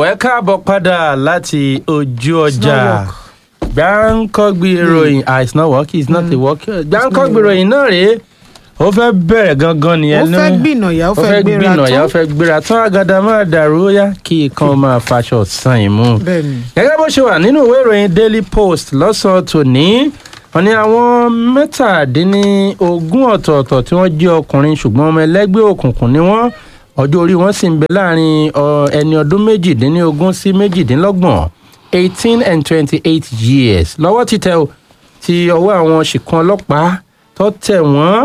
ẹ káàbọ̀ padà láti ojú ọjà work. gbáǹkọ́gbì ìròyìn ah it's not work it's not a work gbáǹkọ́gbì ìròyìn náà rèé ó fẹ́ bẹ̀rẹ̀ gangan nìyẹn ó ní- fẹ́ gbìnàyà ó ó fẹ́ gbéra gbìnàyà ó tán fẹ́ gbéra tán àgàdà máa dàrú ó yá kí ikán máa faṣọ sàn ìmú bẹ́ẹ̀ ni gẹ́gẹ́ bó ṣe wà nínú ìwé ìròyìn daily post lọ́sàn-án tòní wọ́n ní àwọn mẹ́tàdínlógún ọ̀tọ̀ọ̀tọ̀ tí wọ́n jẹ́ ọkùnrin ṣùgbọ́n ọmọ ẹlẹ́gbẹ́ òkùnkùn ni wọ́n ọjọ́ orí wọn sì ń bẹ láàrin ọ, ẹni ọdún méjìdínlógún sí méjìdínlọ́gbọ̀n eighteen and twenty-eight years lọ́wọ́ títẹ̀ o ti ọwọ́ àwọn ṣìkan ọlọ́pàá tó tẹ̀ wọ́n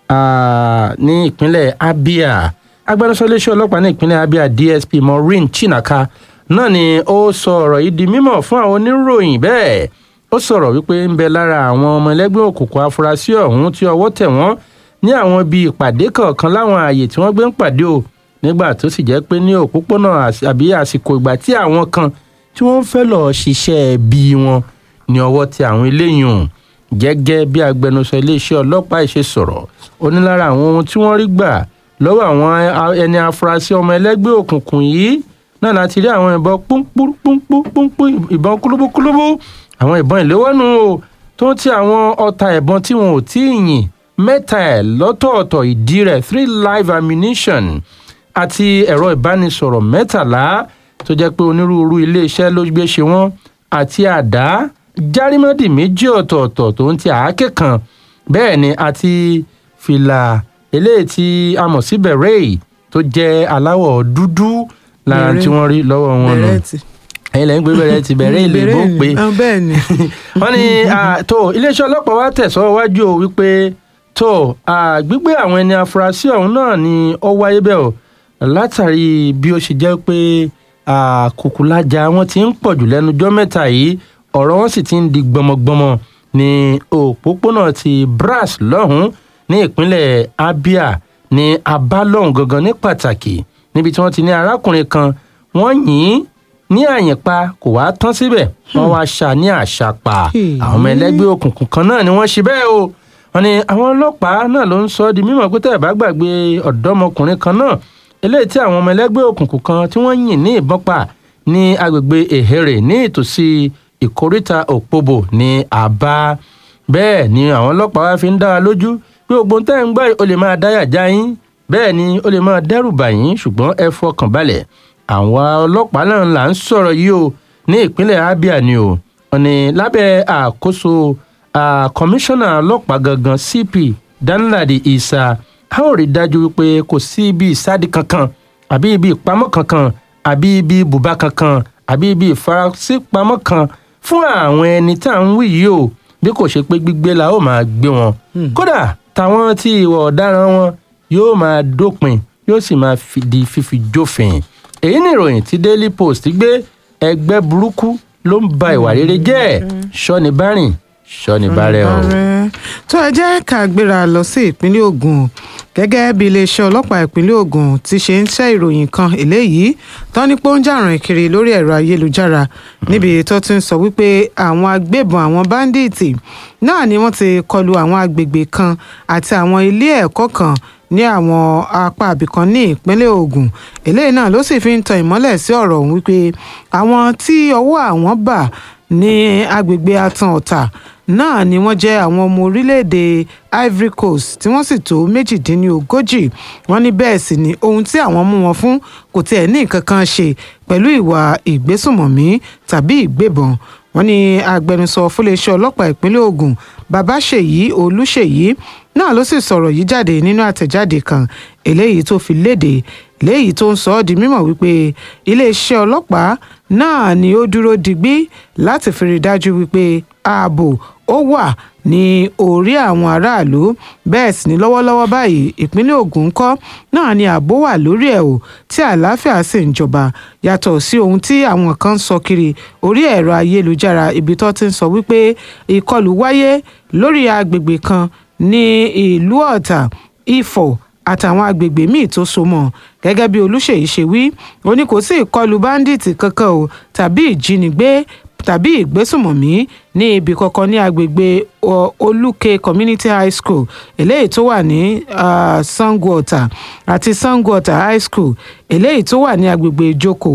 ah, ní ìpínlẹ̀ abia agbẹnusọ iléeṣẹ́ ọlọ́pàá ní ìpínlẹ̀ abia dsp maureen chinaka náà ni ó sọ ọ̀rọ̀ yìí di mímọ̀ fún àwọn oníròyìn bẹ́ẹ̀ ó sọ̀rọ̀ wípé ń bẹ lára àwọn ọmọ ẹlẹ́gbẹ́ òkùnkùn afurasí ọ̀hún tí ọwọ́ tẹ̀ wọ́n ní àwọn ibi ìpàdé kọ̀ọ̀kan láwọn ààyè tí wọ́n gbé ń pàdé o nígbà tó sì jẹ́ pé ní òpópónà às- àbí àsìkò ìgbà tí àwọn kan tí wọ́n fẹ́ lọ́ọ́ ṣiṣẹ́ bí wọn ní ọwọ́ tẹ àwọn eléyìí hùn gẹ́gẹ́ bí agbẹnusọ iléeṣẹ́ ọlọ́pàá yìí ṣe sọ̀rọ̀ ó ní lára àwọn ohun tí wọ́n rí gbà lọ́wọ́ àwọn a- ẹni afurasí ọmọ ẹlẹ́gbẹ́ òkùnkùn yìí náà láti rí àwọn ìbọn púnpúnpúnpúnpún ìbọn kúlúbúkúlúbú àwọn ìbọn ìléwọ́nù o tó ń ti àwọn ọta ìbọn tí wọn ò tí ì yìn mẹ́ta ẹ̀ lọ́tọ̀ọ̀tọ̀ ìdí rẹ̀ three live ammunition àti ẹ̀rọ ìbánisọ̀rọ̀ mẹ́tàlá tó jẹ́ pé onírúurú iléeṣẹ́ ló gbé ṣe wọ́n àti àdá járímọ́dì méjì ọ̀tọ̀ọ̀tọ̀ tó ń ti àáké kan bẹ́ẹ̀ ni àti fìlà eléyìí tí a mọ̀ sí bẹ̀rẹ̀ tó jẹ́ aláwọ̀ dúdú lára Beret. tí wọ́n rí lọ́wọ́ wọn nù bẹ̀rẹ̀ ti ẹ̀yin lẹ́yìn gbé bẹ̀rẹ̀ ti bẹ̀rẹ̀ ilé ìbò Bẹ̀rẹ̀ pé ni. Ah, bẹ́ẹ̀ ni wọ́n ní ah, tó iléeṣẹ́ ọlọ́pàá wa tẹ̀sọ́ wájú o wípé tó ah, gbígbé àwọn ẹni afurasí ọ̀hún náà ni ó wáyé bẹ́ẹ̀ o látàrí bí ó ṣe jẹ́ pé ah, kùkùlájà wọn ti ń pọ̀jù lẹ́nujọ́ mẹ́ta yìí ọ̀rọ̀ wọn sì ti ń di gbọmọgbọmọ ní òpópónà ti brass lọ́hùn ní ìpínlẹ̀ abia ní abalọ́hùn gangan ní pàtàkì níbi tí wọ́n ti ní arákùnrin kan wọ́n yìn ín ní àyìnpa kò wá tán síbẹ̀ wọ́n wá ṣá ní àṣàpà Hmm. àwọn ọmọ ẹlẹ́gbẹ́ òkùnkùn kan náà ni wọ́n ṣe bẹ́ẹ̀ o wọ́n ní àwọn ọlọ́pàá náà ló ń sọ ọ́ di mímọ̀ pé tẹ́ ẹ̀ bá gbàgbé ọ̀dọ́mọkùnrin kan náà eléyìí tí àwọn ọmọ ẹlẹ́gbẹ́ òkùnkùn kan tí wọ́n yìn ní ìbọn pa ní agbègbè èhèrè ní ìtòsí ìkóríta òpóbò ní àbá bẹ́ẹ̀ ni àwọn ọlọ́pàá wá fi ń dá wa lójú pé ogun tẹ́ ń gbọ́ yìí ó lè máa dáyà já yín bẹ́ẹ̀ ni ó lè máa dẹ́rù bà yín ṣùgbọ́n ẹ fọkàn balẹ̀ àwọn ọlọ́pàá náà là ń sọ̀rọ̀ yìí o ní ìpínlẹ̀ abia ni o wọn ni lábẹ́ àkóso ah, kọmíṣánná ọlọ́pàá gangan cp danladi isa a ó rí dájú wípé kò sí ibi ìsádi kankan àbí ibi ìpamọ́ kankan àbí ibi ibùba kankan àbí ibi ìfarasípamọ́ kan fún àwọn ẹni tá à ń wí yìí o bí kò ṣe pé gbígbé la ó máa gbé wọn kódà táwọn tí ìwà ọ̀daràn wọn yóò máa dópin yóò sì máa fi- di fífi jófin èyí ni ìròyìn tí daily post gbé ẹgbẹ́ burúkú ló ń ba ìwà rere jẹ́ ṣọ́ni bárìn ṣọ́ni bárẹ̀ o. Ààrẹ. tó ẹ jẹ́ ká gbéra lọ sí ìpínlẹ̀ Ògùn gẹ́gẹ́ bí iléeṣẹ́ ọlọ́pàá ìpínlẹ̀ Ògùn ti ṣe ń ṣe ìròyìn kan eléyìí tán ní pé ó ń jà rìn kiri lórí ẹ̀rọ ayélujára níbi tó ti ń sọ wípé àwọn agbébọn àwọn báńdíìtì náà ni wọ́n ti kọlu àwọn agbègbè kan àti àwọn ilé ẹ̀kọ́ kan ní àwọn apá abìkan ní ìpínlẹ̀ Ògùn eléyìí náà ló sì fi ń tan ìmọ́lẹ̀ sí ọ̀rọ̀ ọ̀hún wípé àwọn tí ọwọ́ àwọn bà ní agbègbè atan ọ̀tà náà ni wọ́n jẹ́ àwọn ọmọ orílẹ̀-èdè Ivory Coast tí wọ́n sì tó méjìdínlógójì wọ́n ní bẹ́ẹ̀ sì ni ohun tí àwọn mú wọn fún kò tiẹ̀ ní nǹkan kan ṣe pẹ̀lú ìwà ìgbésùmọ̀mí tàbí ìgbébọn wọ́n ní agbẹnusọ fúnléeṣẹ́ ọlọ́pàá ìpínlẹ̀ Ògùn Babáṣèyí Olúṣèyí náà ló sì sọ̀rọ̀ yìí jáde nínú àtẹ̀jáde kan eléyìí tó fi léde léyìí tó ń sọ ọ́ di mímọ̀ wípé iléeṣẹ́ ọlọ́pàá náà ni ó dúró digbí láti fi rí dájú wípé ààbò ó wà ní orí àwọn aráàlú bẹ́ẹ̀ sì ni lọ́wọ́lọ́wọ́ báyìí ìpínlẹ̀ Ògùn ńkọ́ náà ni ààbò wà lórí ẹ̀ o tí àlàáfíà sì ń jọba yàtọ̀ sí ohun tí àwọn kan ń sọ kiri orí ẹ̀rọ ayélujára ibi tó ti ń sọ wípé ìkọlù wáyé lórí agbègbè kan ní ìlú Ọ̀tà Ifọ̀ àtàwọn agbègbè míì tó so mọ́ gẹ́gẹ́ bí Olúṣèyí ṣe wí ó ní kò sí ìkọlù báńdíìtì kankan o tàbí ìjínigbé tàbí ìgbésùmọ̀mí ní ibì kankan ní agbègbè ọ, Olúke Community High School eléyìí tó wà ní ah, Sango Ọ̀tà àti Sango Ọ̀tà High School eléyìí tó wà ní agbègbè Ìjókòó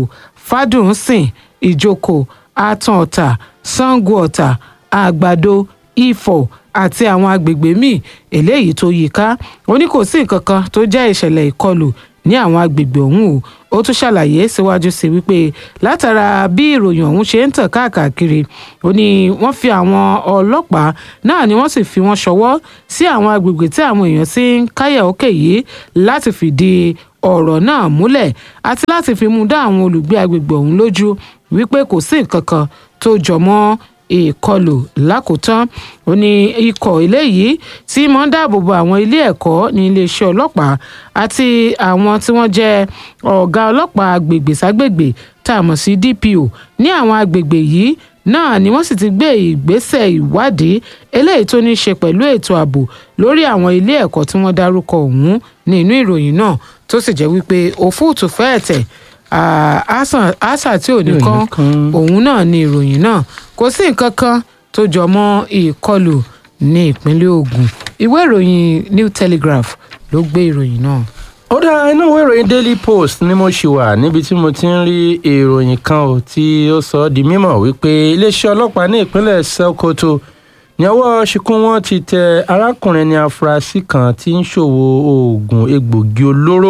fàdùnsìn ìjókò àtàn ọ̀tà sango ọ̀tà àgbàdo ifọ̀ àti àwọn agbègbè míì eléyìí tó yí ká ó ní kò sí nǹkan kan tó jẹ́ ìṣẹ̀lẹ̀ ìkọlù ní àwọn agbègbè ọ̀hún o ó tún ṣàlàyé síwájú sí wípé látara bí ìròyìn ọ̀hún ṣe ń tàn káàkiri ó ní wọ́n fi àwọn ọlọ́pàá náà ni wọ́n sì fi wọ́n ṣọwọ́ sí àwọn agbègbè tí àwọn èèyàn ti ń káyà òkè yìí láti fìdí ọ̀rọ̀ náà múlẹ̀ àti láti fi mú dá àwọn olùgbé agbègbè ọ̀hún lójú wípé kò sí nǹkan kan tó jọ mọ́ ìkọlù lákòótán ó ní ikọ̀ eléyìí tí mọ̀ ń dáàbò bo àwọn ilé ẹ̀kọ́ ní iléeṣẹ́ ọlọ́pàá àti àwọn tí wọ́n jẹ́ ọ̀gá ọlọ́pàá agbègbè ságbègbè tá a mọ̀ sí DPO ní àwọn agbègbè yìí náà ni wọ́n sì ti gbé ìgbésẹ̀ ìwádìí eléyìí tó ní í ṣe pẹ̀lú ètò ààbò lórí àwọn ilé ẹ̀kọ́ tí wọ́n dárúkọ ọ̀hún ní inú ìròyìn náà tó sì jẹ́ wípé òfúùtù fẹ́ẹ̀ tẹ̀ àṣà tí ò ní kán òun náà ni ìròyìn náà kò sí nǹkan kan tó jọ mọ́ ìkọlù ní ìpínlẹ̀ Ògùn ìwé ìròyìn New Telegraph ló gbé ìròyìn náà. ó dá inú ìwé ìròyìn Daily Post ni mo ṣì wà níbi tí mo ti ń rí ìròyìn kan ò tí ó sọ ọ́ di mímọ̀ wípé iléeṣẹ́ ọlọ́pàá ní ìpínlẹ̀ Sokoto ní ọwọ́ ṣìkún wọn ti tẹ arákùnrin ní afurasí kan tí ń ṣòwò oògùn egbògi olóró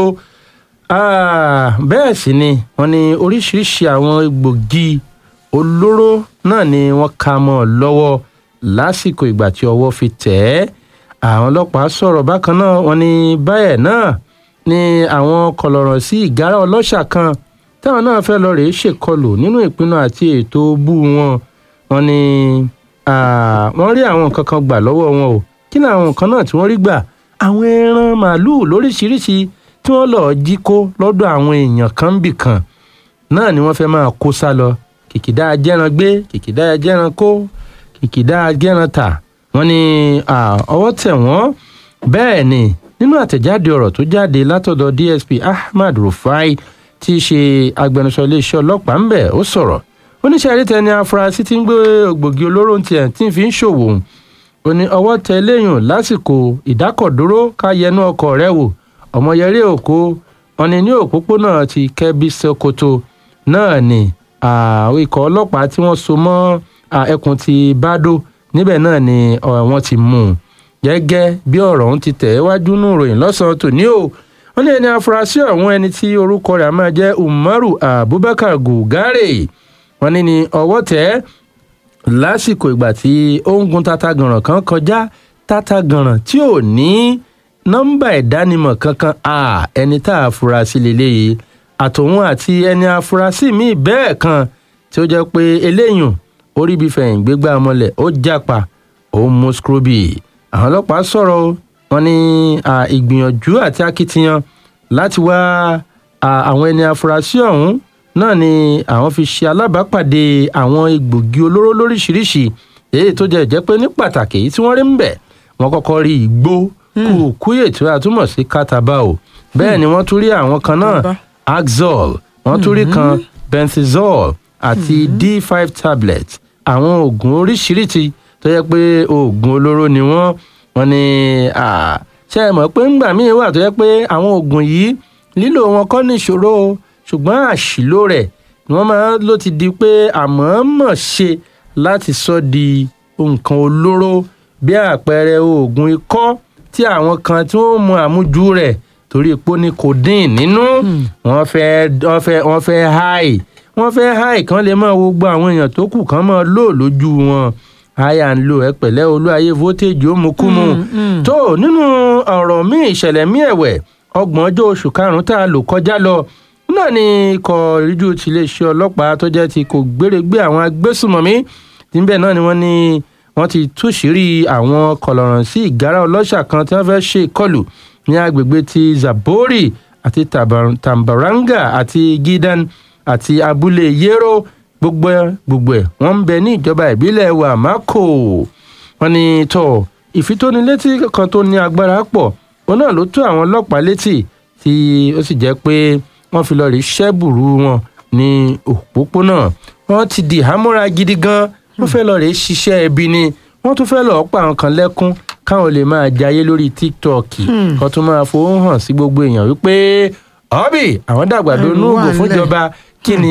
bẹ́ẹ̀ sì ni wọ́n ní oríṣiríṣi àwọn egbògi olóró náà ni wọ́n ka mọ́ ọ lọ́wọ́ lásìkò ìgbà tí ọwọ́ fi tẹ̀ ẹ́ àwọn ọlọ́pàá sọ̀rọ̀ bákan náà wọ́n ní báyẹ̀ náà ni àwọn kọlọ̀rọ̀ sí ìgárá ọlọ́ṣà kan táwọn náà fẹ́ lọ rèé ṣèkọlù nínú ìpinnu àti ètò bú wọn wọ́n ní wọ́n rí àwọn nǹkan kan gbà lọ́wọ́ wọn o kí ni àwọn nǹkan náà tí wọ́n rí gbà àwọn ẹran màálùú lóríṣiríṣi tí wọ́n lọ́ọ́ jí kó lọ́dọ̀ àwọn èèyàn kan bì kan náà ni wọ́n fẹ́ máa kó sá lọ kìkìdá ajẹ́ran gbé kìkìdá ajẹ́ran kó kìkìdá ajẹ́ran tà wọ́n ní ọwọ́ tẹ̀ wọ́n bẹ́ẹ̀ ni nínú àtẹ̀jáde ọ̀rọ̀ tó jáde látọ̀dọ̀ DSP Ahmad Rufai tí í ṣe agbẹnusọ iléeṣẹ́ ọlọ́pàá ń bẹ̀ ó sọ̀rọ̀ oníṣẹ́ àrítẹ́ ni afurasí tí ń gbé ògbògi olóró tiẹ̀ tí ń fi ń ṣòwò ó ní ọwọ́ tẹ léyùn lásìkò ìdákọ̀dúró ká yẹnu ọkọ̀ rẹ̀ wò ọmọyẹrí òkú wọn ni ní òpópónà ti Kẹ́bí Sókótó náà ni àwọn ikọ̀ ọlọ́pàá tí wọ́n so mọ́ ẹkùn ti Bádó níbẹ̀ náà ni wọ́n ti mú un gẹ́gẹ́ bí ọ̀rọ̀ ọ̀hún ti tẹ̀ wájú nù ròyìn lọ́sàn-án tòní o wọ́n ní ẹni afurasí ọ̀hún ẹni tí orúkọ rẹ̀ máa jẹ́ Umaru Abubakar Gugare wọ́n ní ní ọwọ́ tẹ̀ lásìkò ìgbà tí ó ń gun tata gànràn kan kọjá tata gànràn tí ò ní nọ́mbà ìdánimọ̀ kankan ẹni tá a fura sí leléyìí àtòun àti ẹni afurasí míì bẹ́ẹ̀ kan tí ó jẹ́ pé eléyùn orí bíi fẹ̀yìn gbégbá mọ́lẹ̀ ó jápa ó mú skrubi àwọn ọlọ́pàá sọ̀rọ̀ wọn ní ìgbìyànjú àti akitiyan láti wá àwọn ẹni afurasí ọ̀hún náà ni àwọn fi ṣe alábàápàdé àwọn egbògi olóró lóríṣiríṣi èyí tó jẹ́ jẹ́ pé ní pàtàkì èyí tí wọ́n rí ń bẹ̀ wọ́n kọ́kọ́ rí igbó kùkúyè tí a túmọ̀ sí kátàbá o bẹ́ẹ̀ ni wọ́n tún rí àwọn kan náà axol wọ́n tún rí kan benzizol àti d5 tablet àwọn oògùn oríṣiríṣi tó yẹ pé oògùn olóró ni wọ́n wọ́n ní ṣe é mọ̀ pé ńgbà míì wà tó yẹ pé àwọn oògùn yìí lílò wọn kọ́ ní ìṣòro o ṣùgbọ́n àṣìlò rẹ̀ ni wọ́n máa ló ti di pé àmọ̀ọ́mọ̀ ṣe láti sọ di nǹkan olóró bí àpẹẹrẹ oògùn ikọ́ tí àwọn kan tí wọ́n mu àmújú rẹ̀ torí epo ní codeine nínú wọ́n fẹ́ wọ́n fẹ́ wọ́n fẹ́ háì wọ́n fẹ́ háì kan lè máa wo gbogbo àwọn èèyàn tó kù kan máa lò lójú wọn háyà ń lo ẹ pẹ̀lẹ́ olú ayé voltage ó mu kú mu tó nínú ọ̀rọ̀ míì ìṣẹ̀lẹ̀ míì ẹ̀wẹ̀ ọgbọ̀n ọjọ́ oṣù karùn-ún tá a lò kọjá lọ náà ni ikọ̀ ìríjú tiléeṣẹ́ ọlọ́pàá tó jẹ́ ti kò gbéregbé àwọn agbésùmọ̀mí níbẹ̀ náà ni wọ́n ní wọ́n ti túṣìírí àwọn kọlọ̀ràn sí ìgárá ọlọ́ṣà kan tí wọ́n fẹ́ ṣe ìkọlù ní agbègbè ti Zabori àti Tambaranga àti Gidan àti abúlé Yero gbogbo gbogbo ẹ̀ wọ́n ń bẹ ní ìjọba ìbílẹ̀ Wamako wọ́n ní tó ìfitónilétí kan tó ní agbára pọ̀ òun náà ló tó àwọn ọlọ́pàá létí tí ó sì jẹ́ pé wọ́n fi lọ rí ṣẹ́bùrú wọn ní òpópónà wọ́n ti di ìhámọ́ra gidi gan wọ́n fẹ́ lọ rèé ṣiṣẹ́ ẹbí ni wọ́n tún fẹ́ lọ́ọ́ pa àwọn kan lẹ́kún káwọn lè máa jayé lórí tiktok kan tún máa fowó hàn sí gbogbo èèyàn wípé ọ́bì àwọn dàgbàdo núùgò fúnjọba kí ni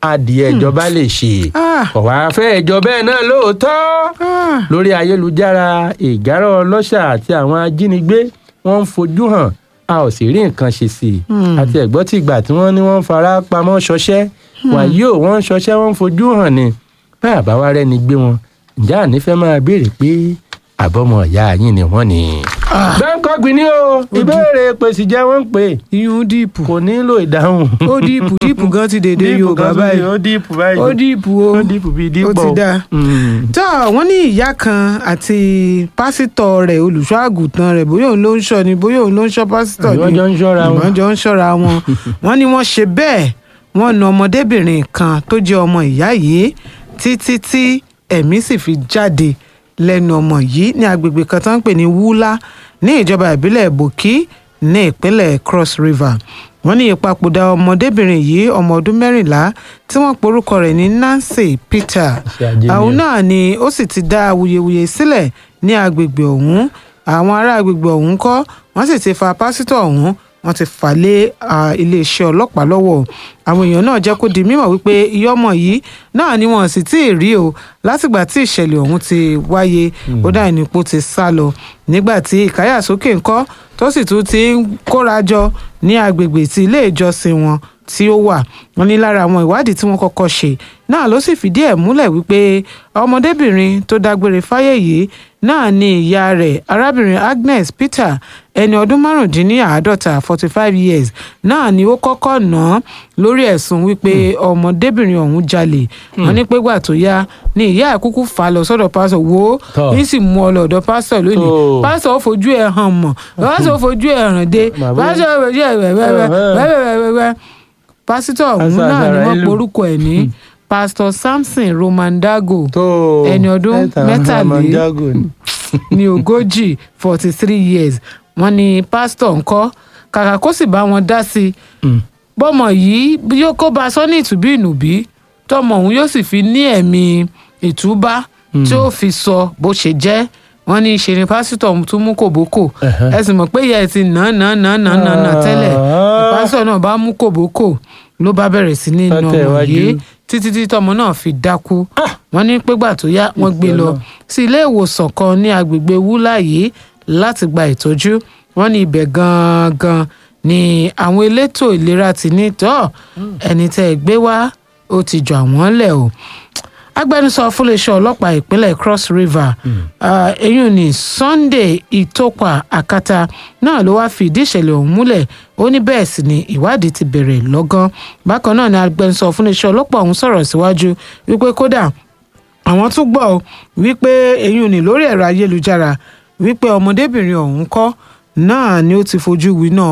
adìẹ ìjọba lè ṣe Ah. kò wá fẹ́ ìjọ bẹ́ẹ̀ náà lóòótọ́ Ah, lórí ayélujára ìgárá ọlọ́ṣà àti àwọn ajínigbé wọ́n ń fojú hàn a ò sì rí nǹkan ṣe sí i àti ẹ̀gbọ́n tí ìgbà tí wọ́n ní wọ́n ń fara pamọ́ ṣọṣẹ́ wàyí ò wọ́n ń ṣọṣẹ́ wọ́n ń fojú hàn ni bá àbá wa rẹ́ni gbé wọn ǹjẹ́ àní fẹ́ máa béèrè pé àbọ̀mọ̀ ìyá yín ni wọ́n ni. bẹ́ńkọ́gbìn ni o ìbéèrè pèsè jẹ́ wọ́n ń pè iyún díìpù kò nílò ìdáhùn. ó díìpù díìpù gan ti dèdè yorùbá báyìí ó díìpù báyìí ó díìpù o ó díìpù bíi díìpù. ó ti dáa. tó wọ́n ní ìyá kan àti pásítọ̀ rẹ̀ olùṣọ́ àgùntàn rẹ̀ bóyá òun ló ń ṣọ́ ni bóyá òun ló ń ṣọ́ pásítọ̀ Àbí wọ́n jọ ń ṣọ́ra wọn. wọ́n jọ ń ṣọ́ra wọn wọ́n ní wọ́n ṣe bẹ́ẹ̀ wọ́n na ọmọdébìnrin kan tó jẹ́ ọmọ ìyá yìí títí tí ẹ̀mí sì fi jáde lẹ́nu ọmọ yìí ní agbègbè kan tó ń pè ní wúlá ní ìjọba ìbílẹ̀ bòkí ní ìpínlẹ̀ cross river wọ́n ní ìpapòdà ọmọdébìnrin yìí ọmọ ọdún mẹ́rìnlá tí wọ́n porúkọ rẹ̀ ní nancy peter Ṣé ajé ni àwọn ẹ? náà ni ó sì ti dá awuyewuye sílẹ̀ ní agbègbè ọ̀hún àwọn ará agbègbè ọ̀hún kọ́ wọ́n sì ti fa pásítọ̀ ọ̀hún wọ́n ti fà lé ah, iléeṣẹ́ ọlọ́pàá lọ́wọ́ àwọn èèyàn náà jẹ́ kó di mímọ̀ wípé iye ọmọ yìí náà ni wọ́n sì tí ì rí o látìgbà tí ìṣẹ̀lẹ̀ ọ̀hún ti wáyé ó dà nípò ti sá lọ nígbà tí ìkáyàsókè ńkọ́ tó sì tún ti ń kóra jọ ní agbègbè tí ilé ìjọsìn wọn tí ó wà wọn ní lára àwọn ìwádìí tí wọ́n kọ́kọ́ ṣe náà ló sì fìdí ẹ̀ múlẹ̀ wípé ọmọdébìnrin tó dágbére fáyé yìí náà ni ìyá rẹ̀ arábìnrin agnes peter ẹni ọdún márùndínláàádọ́ta forty five years náà ni ó kọ́kọ́ ná án lórí ẹ̀sùn wípé ọmọdébìnrin ọ̀hún jalè wọn ní pégbà tó yá ni ìyá ẹ̀ kúkú fà á lọ sọ́dọ̀ pásọ̀ wo Tọ́. ní sì mú ọ lọ́dọ̀ pásọ̀ lónìí Tó. pásọ̀ ó fojú ẹ̀ hàn mọ̀ pásọ̀ ó fojú ẹ̀ hàn dé Bàbá- pásọ̀ ó fojú ẹ̀ wẹ́wẹ́wẹ́wẹ́wẹ́ pásítọ̀ ọ̀hún Pásítọ̀ náà ni wọ́n Azarailu. porúkọ ẹ̀ ní pásítọ̀ samson romandago tó ẹni ọdún mẹ́ta mẹ́tàlé- Ramandago ni. ní ogójì forty three years wọ́n ní pásítọ̀ ńkọ́ kàkà kó sì bá wọn dá sí i Mm. bọ́mọ yìí bí yóò kó bá a sọ ní ìtúbí ìnùbí tọmọ òun yóò sì fi ní ẹ̀mí ìtúbá tí ó fi sọ bó ṣe jẹ́ wọ́n ní ṣe ni pásítọ̀ tún mú kòbókò Ẹ̀hẹ́. ẹ sì mọ̀ pé ìyá ẹ̀ ti nà án nà án nà án nà án nà án nà án tẹ́lẹ̀ Ah. pásítọ̀ náà bá mú kòbókò ló bá bẹ̀rẹ̀ sí ní nà Tọ́tẹ̀ ọmọ iwájú. yìí títí tí tọmọ náà fi dákú wọ́n ní pégbà tó yá wọ́n gbé lọ sí ilé ìwòsàn kan ní agbègbè wúlà yìí láti gba ìtọ́jú wọ́n ní ibẹ̀ gangan ni àwọn elétò ìlera ti ní tọ́ ẹni tẹ́ ẹ gbé wá ó ti jọ àwọn lẹ̀ o agbẹnusọ fúnléeṣẹ́ ọlọ́pàá ìpínlẹ̀ cross river ah, eyín ní sunday ìtòpà àkàtà náà ló wáá fi ìdí ìṣẹ̀lẹ̀ ọ̀hún múlẹ̀ ó ní bẹ́ẹ̀ sì ni ìwádìí ti bẹ̀rẹ̀ lọ́gán bákan náà ni agbẹnusọ fúnléeṣẹ́ ọlọ́pàá ọ̀hún sọ̀rọ̀ síwájú wípé kódà àwọn tún gbọ́ ọ wípé eyín ní lórí ẹ̀rọ ayélujára wípé ọmọdébìnrin ọ̀hún kọ́ náà ni ó ti fojú winá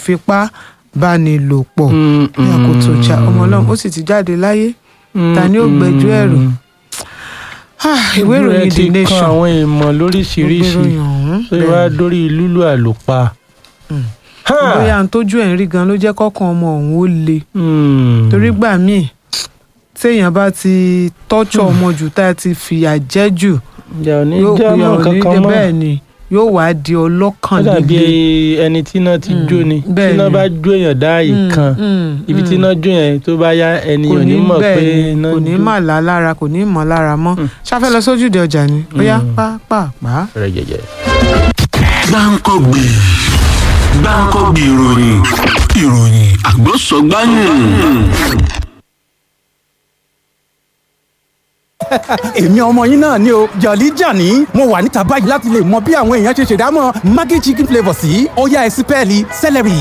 ìfipábánilòpọ̀ Mm, ní àkótó ìjà ọmọ ọlọ́run ó sì ti jáde láyé ta ni ó gbẹ́jọ́ ẹ̀rù Ah, ìwé Ojú ẹ ìròyìn ti the kan nation àwọn ìmọ̀ ló gbé lóríṣiríṣi ìròyìn ọ̀hún tó wá dórí lúlù àlùpà. Ha! bóyá n tójú ẹ̀ ń rí gan ló jẹ́ kọ́kàn ọmọ ọ̀hún ó le Mm. torí gbà míì téèyàn bá ti tọ́jú ọmọ jù tá a ti fìyà jẹ jù ìjà ò ní yóò jẹ́ pè ọmọ ọ́ ní kankan mọ́. bẹ́ẹ̀ ni yóò wá di ọlọ́kàn ó dàbí líle ẹni tí iná ti jó ni bẹ́ẹ̀ tí iná ni. bá jó èèyàn dá ààyè Mm, kan mm, ibi tí mm. iná jó yẹn tó bá yá ẹni kò ò ní mọ̀ bẹ́ẹ̀ pé ni, iná kò ní jó. mà lá lára kò ní mọ̀ lára mọ́ ṣáfẹ́ lọ sójúde ọjà ni ó yá Mm. pápápá. rẹ̀ jẹ̀jẹ̀. gbáǹkọ́gbì gbáǹkọ́gbì ìròyìn ìròyìn àgbọ̀sọ̀gbáyìn. èmi ọmọ yín náà ni o jọ̀lí jàní mo wà níta báyìí láti lè mọ bí àwọn èèyàn ṣe ṣèdámọ̀ maggi chicken flavour sí ọ̀yá ẹ̀sìn pẹ́ẹ́lí celery.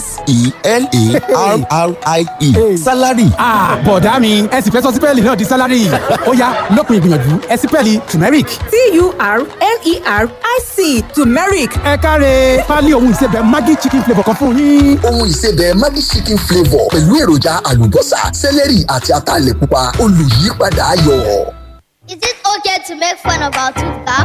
s-e-l-a-r-r-i-e salary Ah, bọ̀dá mi ẹ sì fẹ́ sọ sípẹ́ẹ̀lì náà di sálárì ó yá lópin ìgbìyànjú ẹ̀sìn pẹ́ẹ́lì turmeric. T-U-R-M-E-R-I-C turmeric. ẹ káre pálí ohun ìsebẹ̀ maggi chicken flavour kan fún yín. ohun ìsebẹ̀ Maggi chicken flavour pẹ̀lú èròjà àlùbọ́sà sẹ́lẹ̀rì àti ataalẹ̀ pupa olùyípadà ayọ̀. Is it okay to make fun of our tooth back?